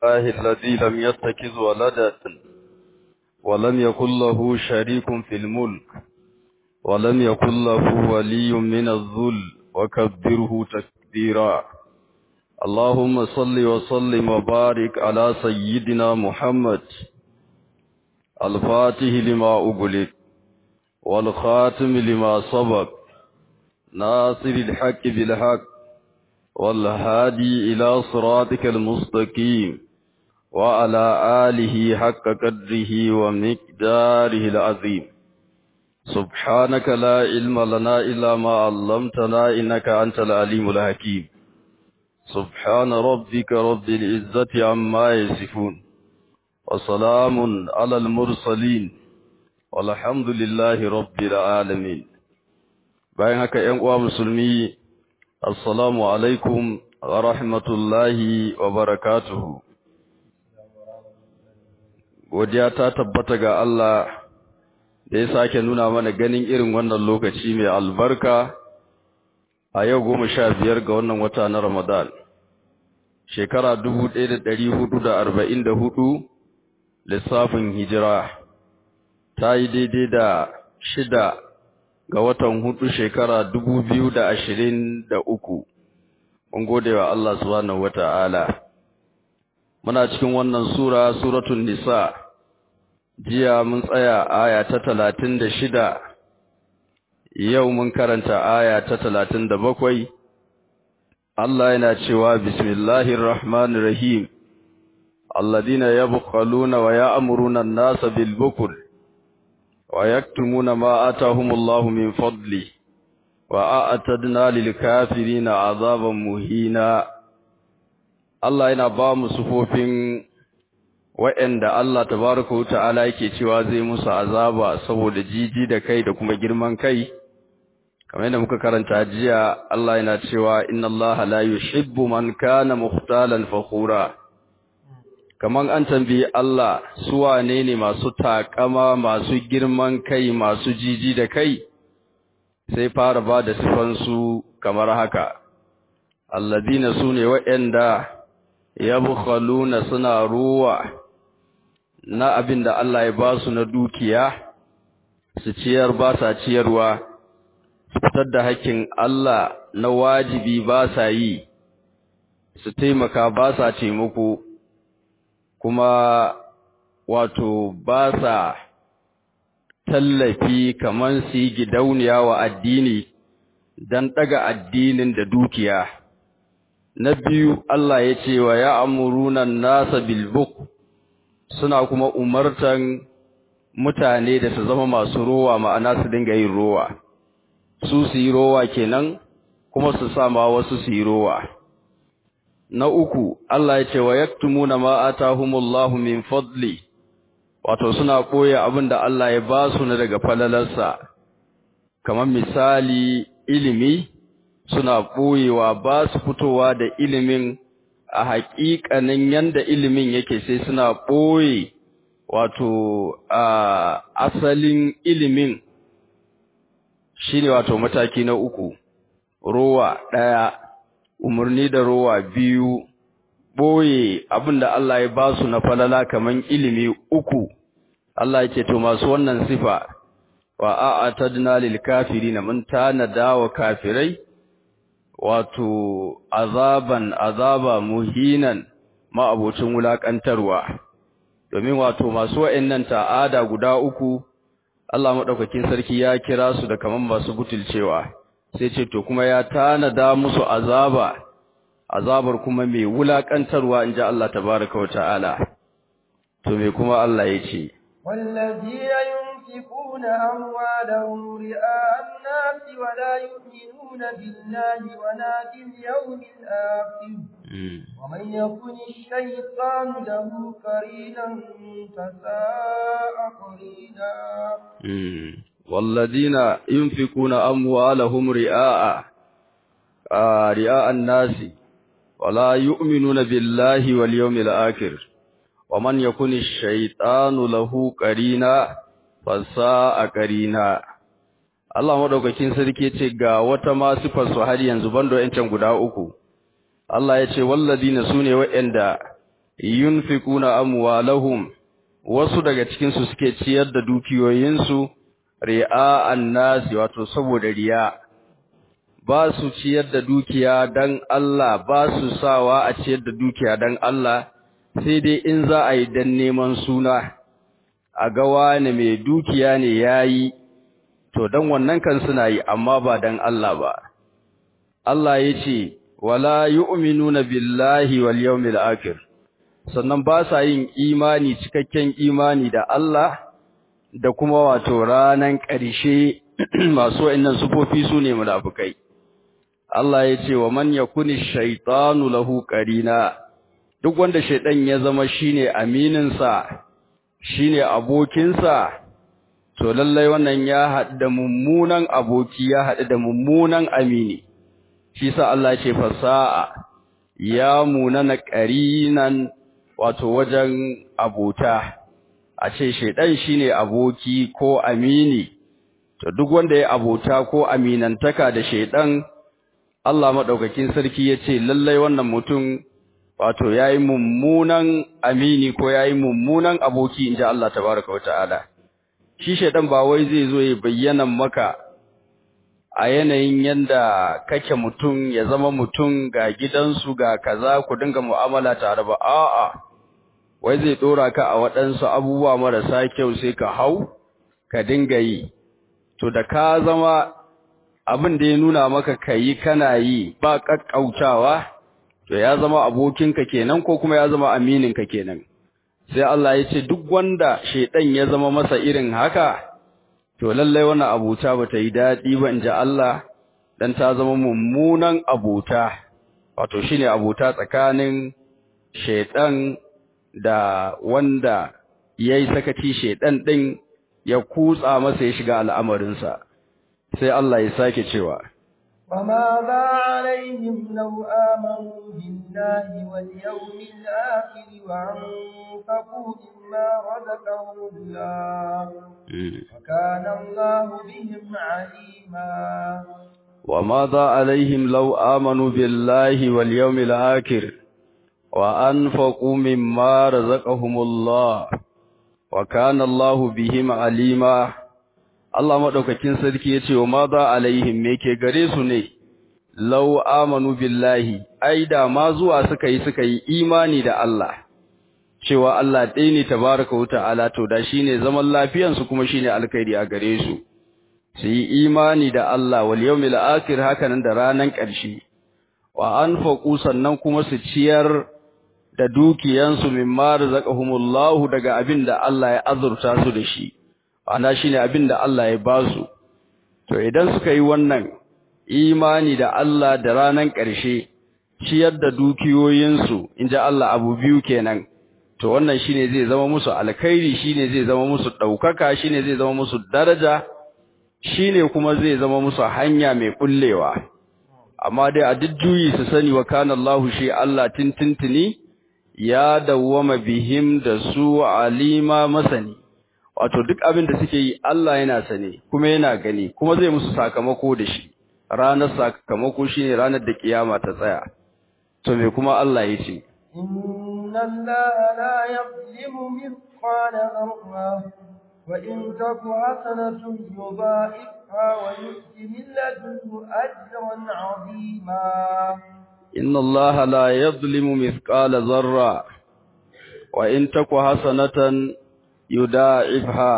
الله الذي لم يتخذ ولدا ولم يكن له شريك في الملك ولم يكن له ولي من الذل وكبره تكبيرا اللهم صل وسلم وبارك على سيدنا محمد الفاتح لما أغلق والخاتم لما سبق ناصر الحق بالحق والهادي إلى صراطك المستقيم وعلى آله حق قدره ومقداره العظيم سبحانك لا علم لنا إلا ما علمتنا إنك أنت العليم الحكيم سبحان ربك رب العزة عما يصفون وسلام على المرسلين والحمد لله رب العالمين bayan haka ‘yan uwa musulmi assalamu alaikum wa rahmatullahi wa barakatuhu godiya ta tabbata ga Allah da ya sake nuna mana ganin irin wannan lokaci mai albarka a yau goma sha biyar ga wannan wata na Ramadan shekara dubu ɗaya da ɗari hudu da arba'in da hudu lissafin hijira ta yi daidai da shida ga watan hudu shekara dubu biyu da ashirin da uku mun gode wa Allah subhanahu wata'ala muna cikin wannan sura suratun nisa jiya mun tsaya aya ta talatin da shida yau mun karanta aya ta talatin da bakwai Allah yana cewa bismillahir rahmanir rahim alladhina yabkhaluna wa ya'muruna an-nasa bil bukl wa yaktumuna ma atahumullahu min fadli wa a'tadna lil kafirina azaban muhina Allah yana ba mu sufofin wa'anda Allah tabaraka wa ta'ala yake cewa zai musu azaba saboda jiji da kai da kuma girman kai kamar yadda muka karanta jiya Allah yana cewa inna Allah la yuhibbu man kana mukhtalan fakhura kaman an tambayi Allah su wane ne masu takama masu girman kai masu jiji da kai sai fara ba da sifansu kamar haka alladina sune waɗanda yabkhaluna suna ruwa na abin da Allah ya ba su na dukiya su ciyar ba sa ciyarwa fitar da hakkin Allah na wajibi ba sa yi su taimaka ba sa taimako kuma wato ba sa tallafi kaman su yi gidauniya wa addini don ɗaga addinin da dukiya na biyu Allah ya ce wa ya amurunan nasa bilbuk suna kuma umartan mutane da su zama masu rowa ma'ana su dinga yin rowa su su yi rowa kenan kuma su sama wasu su yi rowa na uku Allah ya ce wa yaktumuna ma atahumullahu min fadli wato suna koya abinda Allah ya ba su na daga falalarsa kamar misali ilimi suna koyewa ba su fitowa da ilimin a haƙiƙanin yanda ilimin yake sai suna ɓoye wato a asalin ilimin shine wato mataki na uku rowa ɗaya umarni da rowa biyu ɓoye abinda Allah ya ba su na falala kaman ilimi uku Allah yake to masu wannan sifa wa a'atadna lil kafirin mun tanada wa kafirai wato azaban azaba muhinan ma'abocin wulakantarwa domin wato masu wa'annan ta'ada guda uku Allah madaukakin sarki ya kira su da kaman masu butulcewa sai ce to kuma ya tanada musu azaba azabar kuma mai wulakantarwa inji Allah tabaaraka wa ta'ala to me kuma Allah yace والذين ينفقون أموالهم رئاء الناس ولا يؤمنون بالله ولا باليوم الآخر ومن يكن الشيطان له قرينا فساء قرينا والذين ينفقون أموالهم رئاء رئاء الناس ولا يؤمنون بالله واليوم الآخر ومن يكن الشيطان له قرينا فساء قرينا Allah madaukakin sarki ce ga wata ma sifar su har yanzu bando yancan guda uku Allah ya ce walladina sune waɗanda yunfikuna amwalahum wasu daga cikin su suke ciyar da dukiyoyinsu ri'a'an nasi wato saboda riya ba su ciyar da dukiya dan Allah ba su sawa a ciyar da dukiya dan Allah sai dai in za a yi dan neman suna a ga wani mai dukiya ne yayi to dan wannan kan suna yi amma ba dan Allah ba Allah yace wala yu'minuna billahi wal yawmil akhir sannan ba sa yin imani cikakken imani da Allah da kuma wato ranan ƙarshe masu wa'annan sufofi su ne munafikai Allah ya ce wa man yakuni shaytanu lahu qarina duk wanda shaydan ya zama shine aminin sa shine abokin sa to lallai wannan ya haɗu da mummunan aboki ya haɗu da mummunan amini shi sa Allah ya ce fasa'a ya munana qarinan wato wajen abota a ce shaidan shine aboki ko amini to duk wanda ya abota ko aminantaka da shaidan Allah madaukakin sarki yace lallai wannan mutum wato yayi mummunan amini ko yayi mummunan aboki inji Allah tabaaraka wataala shi shaidan ba wai zai zo ya bayyana maka a yanayin yanda kake mutum ya zama mutum ga gidansu ga kaza ku dinga mu'amala tare ba a'a wai zai dora ka a waɗansu abubuwa marasa kyau sai ka hau ka dinga yi to da ka zama abin da ya nuna maka kayi kana yi ba kakkautawa to ya zama abokinka kenan ko kuma ya zama amininka kenan sai Allah ya ce duk wanda shedan ya zama masa irin haka to lallai wannan abuta bata yi dadi ba inji Allah dan ta zama mummunan abuta wato shine abuta tsakanin shedan da wanda yayi sakaci shedan din ya kutsa masa ya shiga al'amarinsa sai Allah ya sake cewa وماذا عليهم لو آمنوا بالله واليوم الآخر وأنفقوا مما رزقهم الله وكان الله بهم عليما وماذا عليهم لو آمنوا بالله واليوم الآخر وأنفقوا مما رزقهم الله وكان الله بهم عليما Allah madaukakin sarki yace wa madha alaihim me ke gare su ne law amanu billahi ai da ma zuwa suka yi suka yi imani da Allah cewa Allah ɗaya ne tabaraka wa ta'ala to da shine zaman lafiyan su kuma shine alkhairi a gare su su yi imani da Allah wal yawmil akhir hakanan da ranan ƙarshe wa anfaqu sannan kuma su ciyar da dukiyansu mimma razaqahumullahu daga abin da Allah ya azurta su da shi ana shine abin da Allah ya ba su to idan suka yi wannan imani da Allah da ranan ƙarshe ciyar da dukiyoyinsu inji Allah abu biyu kenan to wannan shine zai zama musu alkhairi shine zai zama musu daukaka shine zai zama musu daraja shine kuma zai zama musu hanya mai kullewa amma dai a duk juyi su sani wa kana Allahu shi Allah tintintini ya dawwama bihim da su alima masani wato duk abin da suke yi Allah yana sane kuma yana gani kuma zai musu sakamako da shi ranar sakamako shine ranar da kiyama ta tsaya to me kuma Allah ya ce inna allaha la yuzlimu mithqala dharra wa in taku hasanatun yudha'ifha wa yu'ti min ladunhu ajran 'azima inna allaha la yuzlimu mithqala dharra wa in taku hasanatan yuda'ifha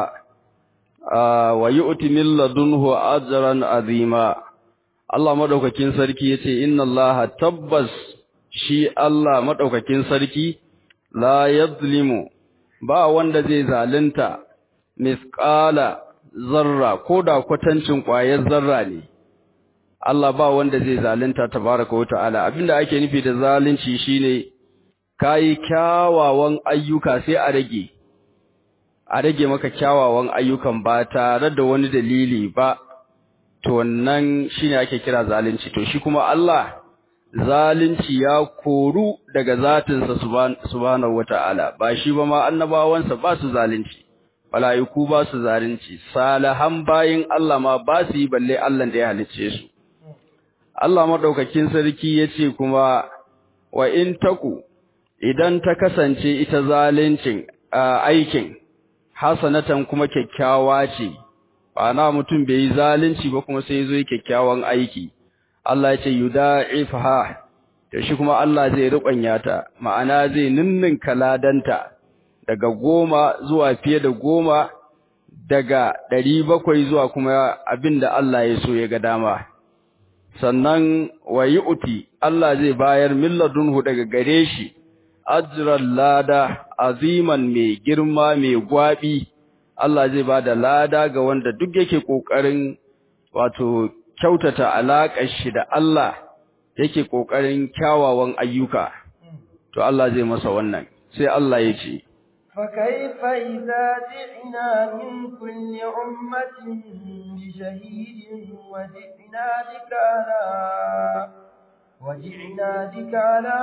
wa yu'ti min ladunhu ajran azima Allah madaukakin sarki yace inna Allaha tabbas shi Allah madaukakin sarki la yadhlimu ba wanda zai zalunta misqala zarra koda kwatancin ƙwayar zarra ne Allah ba wanda zai zalunta tabaraka wa ta'ala abinda ake nufi da zalunci shine kai kyawawan ayyuka sai a rage a rage maka kyawawan ayyukan ba tare da wani dalili ba to wannan shine ake kira zalunci to shi kuma Allah zalunci ya koru daga zatinsa subhanahu wataala ba shi ba ma annabawansa ba su zalunci malaiku ba su zalunci salihan bayin Allah ma ba su yi balle Allah da ya halicce su Allah madaukakin sarki yace kuma wa in taku idan ta kasance ita zalincin aikin hasanatan kuma kyakkyawa ce na mutum bai yi zalunci ba kuma sai zo yi kyakkyawan aiki Allah ya ce yuda'ifha to shi kuma Allah zai rubanya ta ma'ana zai ninninka ladanta daga goma zuwa fiye da goma daga ɗari bakwai zuwa kuma abinda Allah ya so ya ga dama sannan wa uti Allah zai bayar milladunhu daga gare shi ajran lada aziman mai girma mai gwabi Allah zai bada lada ga wanda duk yake kokarin wato kyautata alaƙar shi da Allah yake kokarin kyawawan ayyuka to Allah zai masa wannan sai Allah ya ce فكيف إذا جئنا من كل أمة بشهيد وجئنا بك على وجئنا بك على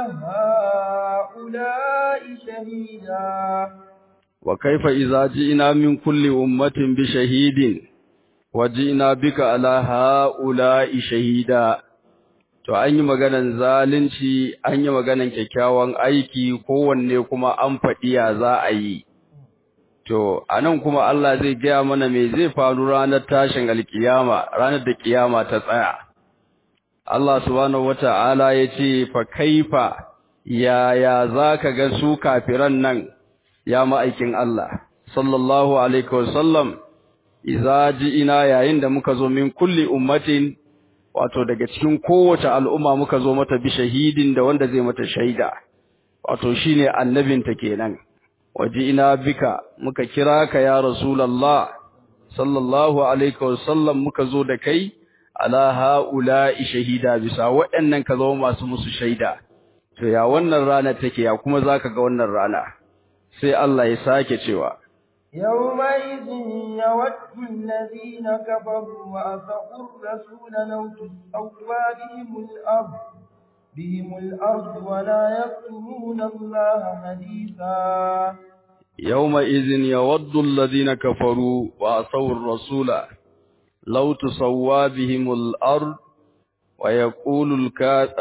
هؤلاء شهيدا وكيف إذا جئنا من كل أمة بشهيد وجئنا بك على هؤلاء شهيدا to an yi maganan zalunci an yi maganan kyakkyawan aiki kowanne kuma an faɗi ya za a yi to anan kuma Allah zai gaya mana me zai faru ranar tashin alkiyama ranar da kiyama ta tsaya Allah subhanahu wata'ala ya ce fa kaifa yaya zaka ga su kafiran nan ya ma'aikin Allah sallallahu alaihi wasallam idza ina yayin da muka zo min kulli ummatin wato daga cikin kowace al'umma muka zo mata bi shahidin da wanda zai mata shaida wato shine annabinta kenan ina bika muka kira ka ya rasulullah sallallahu alaihi wasallam muka zo da kai ala haula'i shahida bisa waɗannan ka zama masu musu shaida to ya wannan rana take ya kuma zaka ga wannan rana sai Allah ya sake cewa يومئذ يود الذين كفروا وأسقوا الرسول لو تسوى بهم الأرض بهم الأرض ولا يكتمون الله حديثا يومئذ يود الذين كفروا وأسوا الرسول لو تسوى بهم الأرض ويقول الكا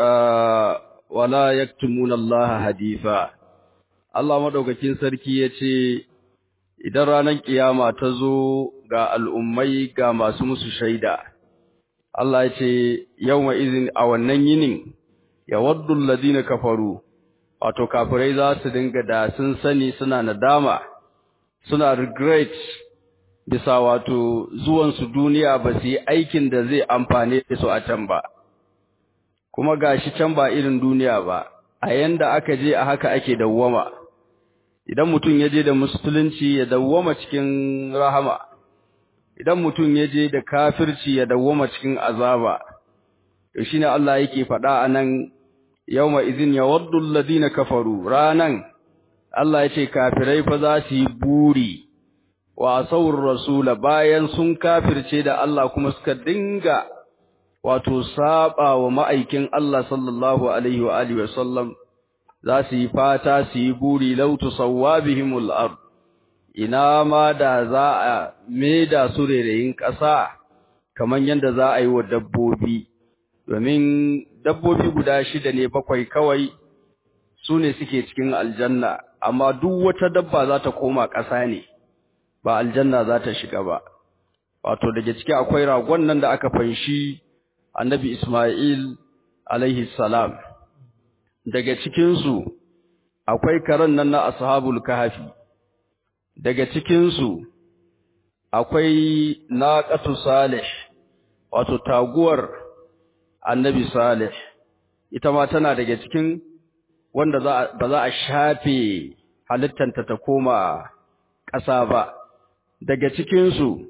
ولا يكتمون الله حديثا Allah madaukakin sarki yace idan ranar kiyama ta zo ga al'ummai ga masu musu shaida Allah yace yawma izin a wannan yinin yawaddu alladhina kafaru wato kafirai za su dinga da sun sani suna nadama suna regret bisa wato zuwansu duniya ba su yi aikin da zai amfane su a can ba kuma gashi can ba irin duniya ba a yanda aka je a haka ake dawwama idan mutum ya je da musulunci ya dawwama cikin rahama idan mutum ya je da kafirci ya dawwama cikin azaba to shine Allah yake faɗa anan yawma idhin yawaddu alladhina kafaru ranan Allah yace kafirai fa za su yi buri wa asawur rasula bayan sun kafirce da Allah kuma suka dinga wato saba wa ma'aikin Allah sallallahu alaihi wa alihi wasallam za su yi fata su yi buri law tusawwabihimul ard ina ma da za a maida su rereyin ƙasa kaman yanda za a yi wa dabbobi domin dabbobi guda shida ne bakwai kawai su ne suke cikin aljanna amma duk wata dabba za ta koma ƙasa ne ba aljanna za ta shiga ba wato daga ciki akwai ragon nan da aka fanshi annabi Ismail alaihi salam daga cikin su akwai karan nan na ashabul kahfi daga cikin su akwai naqatu salih wato taguwar annabi salih ita ma tana daga cikin wanda ba za a shafe halittanta ta koma ƙasa ba daga cikinsu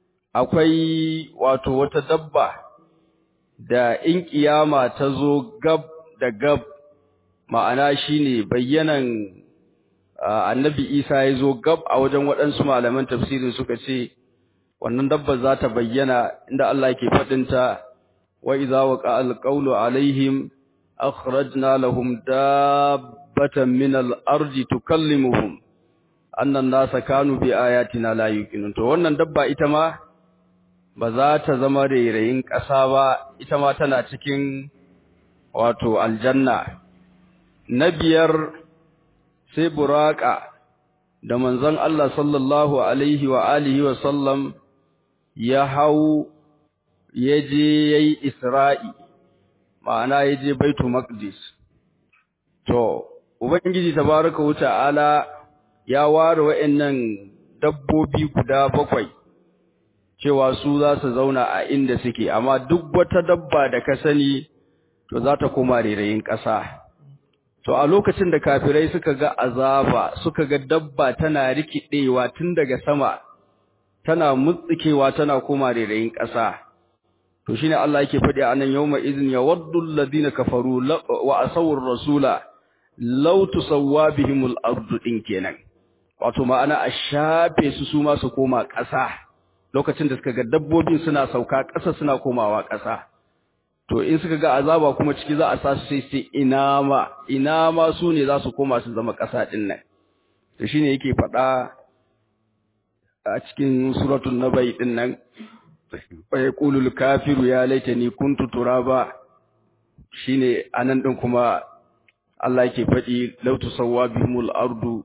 akwai wato wata dabba da in kiyama ta zo gab da gab ma'ana shine bayyanan annabi isa ya zo gab a wajen waɗansu malaman tafsirin suka ce wannan dabba za ta bayyana inda Allah ke faɗinta wa idza waqa alqawlu alaihim akhrajna lahum dabbatan min al-ardi tukallimuhum annan nasa kanu bi ayatina la yuqinun to wannan dabba ita ma ba za ta zama rairayin ƙasa ba ita ma tana cikin wato aljanna na biyar sai buraka da manzon Allah sallallahu alaihi wa alihi wa sallam ya hau ya je yayi Isra'i ma'ana ya je Baitul Maqdis to ubangiji tabaraka wa ta'ala ya ware wa'annan dabbobi guda bakwai cewa su za su zauna a inda suke amma duk wata dabba da ka sani to za ta koma rairayin ƙasa to a lokacin da kafirai suka ga azaba suka ga dabba tana rikidewa tun daga sama tana mutsikewa tana koma rairayin ƙasa to shine Allah yake faɗi a nan yawma idhin yawaddu alladhina kafaru wa asawur rasula law tusawwa bihimul ardu din kenan wato ma'ana a shafe su su ma su koma ƙasa lokacin da suka ga dabbobin suna sauka ƙasa suna komawa ƙasa to in suka ga azaba kuma ciki za a sa su sai sai ina ma ina ma su ne za su koma su zama ƙasa ɗin nan to shine yake faɗa a cikin suratul nabai ɗin nan fa yaqulul kafiru ya laitani kuntu turaba shine anan ɗin kuma Allah yake faɗi law tusawwa bihimul ardu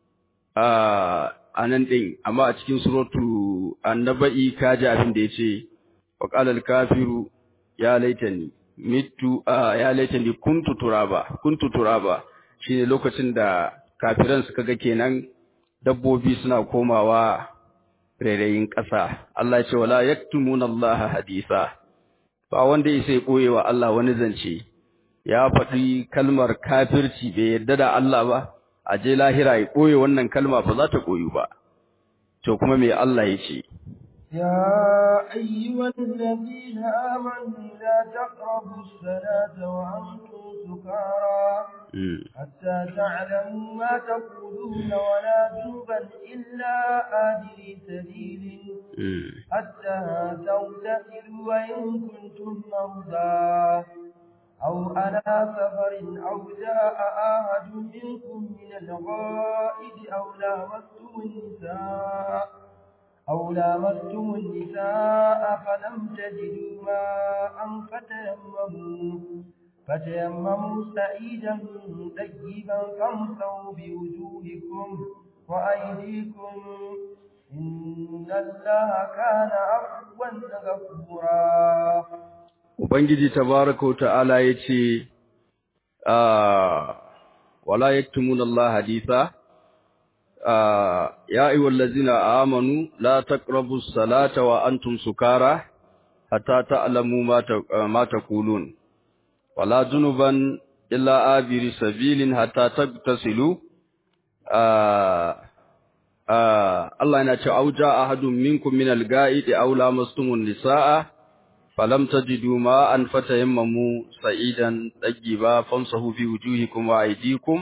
a nan ɗin amma a cikin suratu annaba'i kaji abin da yace wa qala al kafiru ya laitani mitu ya laitani kuntu turaba kuntu turaba shine lokacin da kafiran suka ga kenan dabbobi suna komawa rairayin ƙasa Allah ya ce wala yaktumuna Allah hadisa ba wanda yake koye wa Allah wani zance ya faɗi kalmar kafirci bai yarda da Allah ba a je lahira ya koye wannan kalma ba za ta koyu ba to kuma me Allah ya ce يا أيها الذين آمنوا لا تقربوا الصلاة وأنتم سكارى حتى تعلموا ما تقولون ولا جنبا إلا آدري سبيل حتى تغتسلوا وإن كنتم مرضى أو على سفر أو جاء أحد منكم من الغائد أو لامستم النساء أو لامستم النساء فلم تجدوا ماء فتيمموا فتيمموا سعيدا طيبا فامسوا بوجوهكم وأيديكم إن الله كان عفوا غفورا Ubangiji tabaraka wa ta'ala yace wala yaktumuna Allah haditha يا أيها الذين آمنوا لا تقربوا الصلاة وأنتم سكارى حتى تعلموا ما ما تقولون ولا جنبا إلا آبر سبيل حتى تغتسلوا الله ينشأ أو جاء أحد منكم من الغائط أو لامستم النساء فلم تجدوا ماء فتيمموا سعيدا طيبا فامسحوا في وجوهكم وأيديكم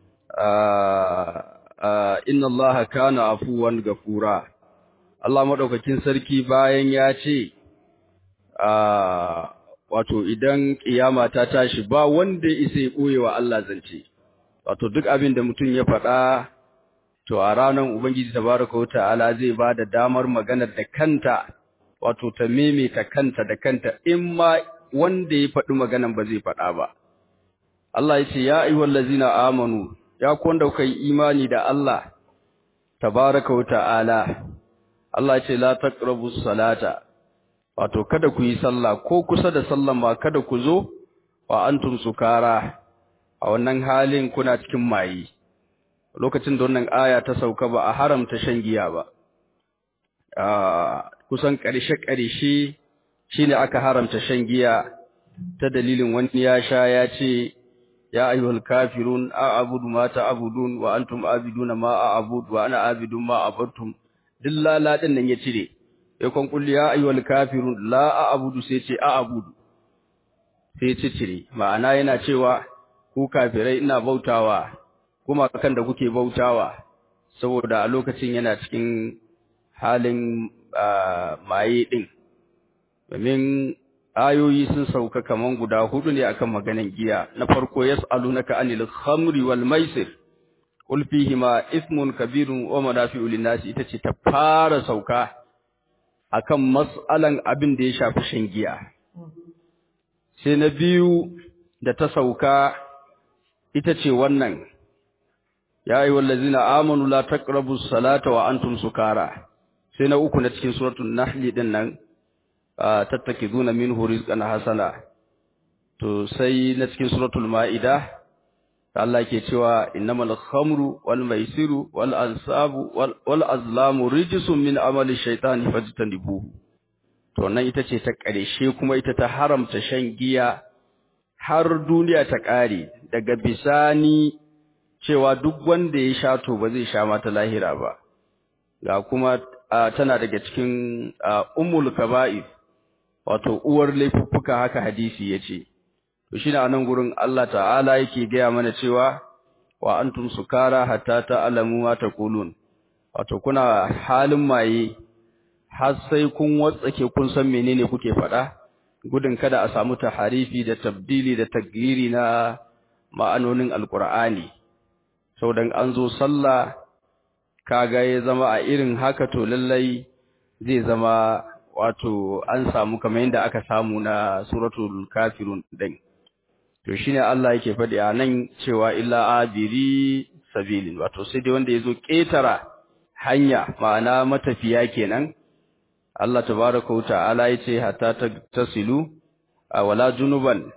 inna allaha kana afuwan gafura Allah madaukakin sarki bayan ya ce wato idan kiyama ta tashi ba wanda isa ya koye wa Allah zance wato duk abin da mutum ya faɗa to a ranar ubangiji tabaraka ta'ala zai ba da damar maganar da kanta wato ta maimaita kanta da kanta in ma wanda ya faɗi maganar ba zai faɗa ba Allah ya ce ya ayyuhallazina amanu ya ku wanda kuka yi imani da Allah tabaraka wa ta'ala Allah ce la taqrabus salata wato kada ku yi sallah ko kusa da sallan ma kada ku zo wa antum sukara a wannan halin kuna cikin mayi lokacin da wannan aya ta sauka ba a haramta shan giya ba kusan ƙarshe ƙarshe shine aka haramta shan giya ta dalilin wani ya sha ya ce يا أيها الكافرون أعبد ما تعبدون وأنتم عابدون ما أعبد وأنا عابد ما عبدتم دلا لا دن nan ya cire yakon kulli ya ayyuhal kafirun la a'budu sai ce a'budu sai ce cire ma'ana yana cewa ku kafirai ina bautawa kuma kan da kuke bautawa saboda a lokacin yana cikin halin maye din domin ayoyi sun sauka kaman guda hudu ne akan maganan giya na farko yas'alunaka anil khamri wal maisir qul fihima ismun kabirun wa manafi'u lin-nas ita ce ta fara sauka akan mas'alan abin da ya shafi shan giya sai na biyu da ta sauka ita ce wannan ya ayyuhal ladzina amanu la taqrabus salata wa antum sukara sai na uku na cikin suratul nahl din nan tattakizuna minhu rizqan hasana to sai na cikin suratul maida Allah ke cewa innamal khamru wal maisiru wal ansabu wal azlamu rijsun min amali shaytani fajtanibuhu to nan ita ce ta ƙarshe kuma ita ta haramta shan giya har duniya ta ƙare daga bisani cewa duk wanda ya sha to ba zai sha mata lahira ba ga kuma tana daga cikin ummul kaba'ir wato uwar laifuffuka haka hadisi yace to shine anan gurin Allah ta'ala yake gaya mana cewa wa antum sukara hatta ta'lamu ma taqulun wato kuna halin maye har sai kun watsake kun san menene kuke faɗa gudun kada a samu taharifi da tabdili da tagyiri na ma'anonin alqur'ani dan an zo sallah kaga ya zama a irin haka to lallai zai zama wato an samu kamar yadda aka samu na suratul kafirun din to shine Allah yake faɗi a nan cewa illa abiri sabilin wato sai dai wanda yazo ketara hanya ma'ana matafiya kenan Allah tabaaraka wa ta'ala yace hatta tasilu wala junuban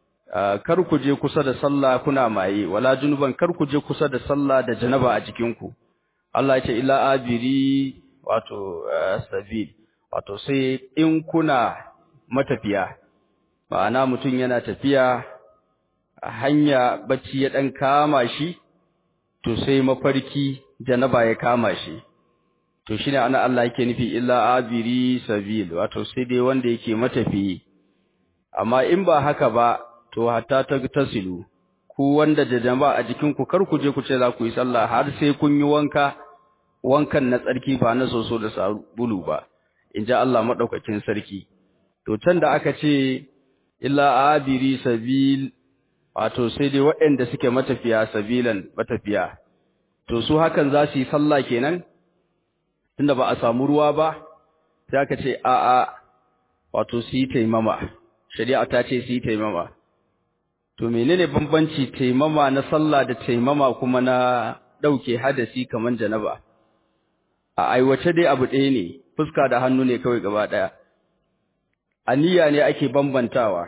kar ku je kusa da sallah kuna maye wala junuban kar ku je kusa da sallah da janaba a cikin ku Allah yace illa abiri wato sabil wato sai in kuna matafiya ma'ana mutum yana tafiya a hanya bacci ya dan kama shi to sai mafarki janaba ya kama shi to shine ana Allah yake nufi illa abiri sabil wato sai dai wanda yake matafi amma in ba haka ba to hatta ta tasilu ku wanda da jama'a a jikin ku kar ku je ku ce za ku yi sallah har sai kun yi wanka wankan na tsarki ba na soso da sabulu ba in ji Allah madaukakin sarki to can da aka ce illa abiri sabil wato sai dai waɗanda suke matafiya sabilan matafiya to su hakan za su yi sallah kenan tunda ba a samu ruwa ba sai aka ce a a wato su yi taimama shari'a ta ce su yi taimama to menene bambanci taimama na sallah da taimama kuma na ɗauke hadasi kaman janaba a aiwace dai abu ɗaya ne fuska da hannu ne kawai gaba ɗaya aniya ne ake bambantawa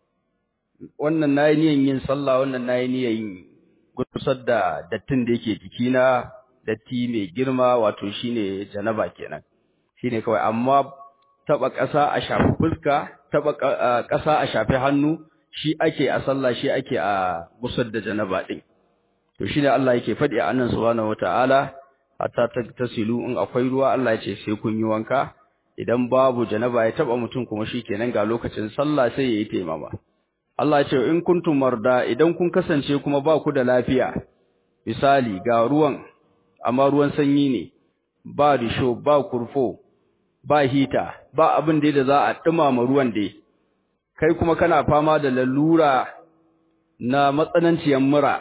wannan nayi niyan yin sallah wannan nayi niyan yin gusar da dattin da yake jikina datti mai girma wato shine janaba kenan shine kawai amma taba ƙasa a shafi fuska taba ƙasa a shafi hannu shi ake a sallah shi ake a gusar da janaba din to shine Allah yake faɗi a annan subhanahu wataala hatta tasilu in akwai ruwa Allah ya ce sai kun yi wanka idan babu janaba ya taba mutum kuma shikenan ga lokacin sallah sai yayi taimama Allah ya ce in kuntum marda idan kun kasance kuma ba ku da lafiya misali ga ruwan amma ruwan sanyi ne ba risho ba kurfo ba hita ba abin da za a dumama ruwan dai kai kuma kana fama da lalura na matsananciyar mura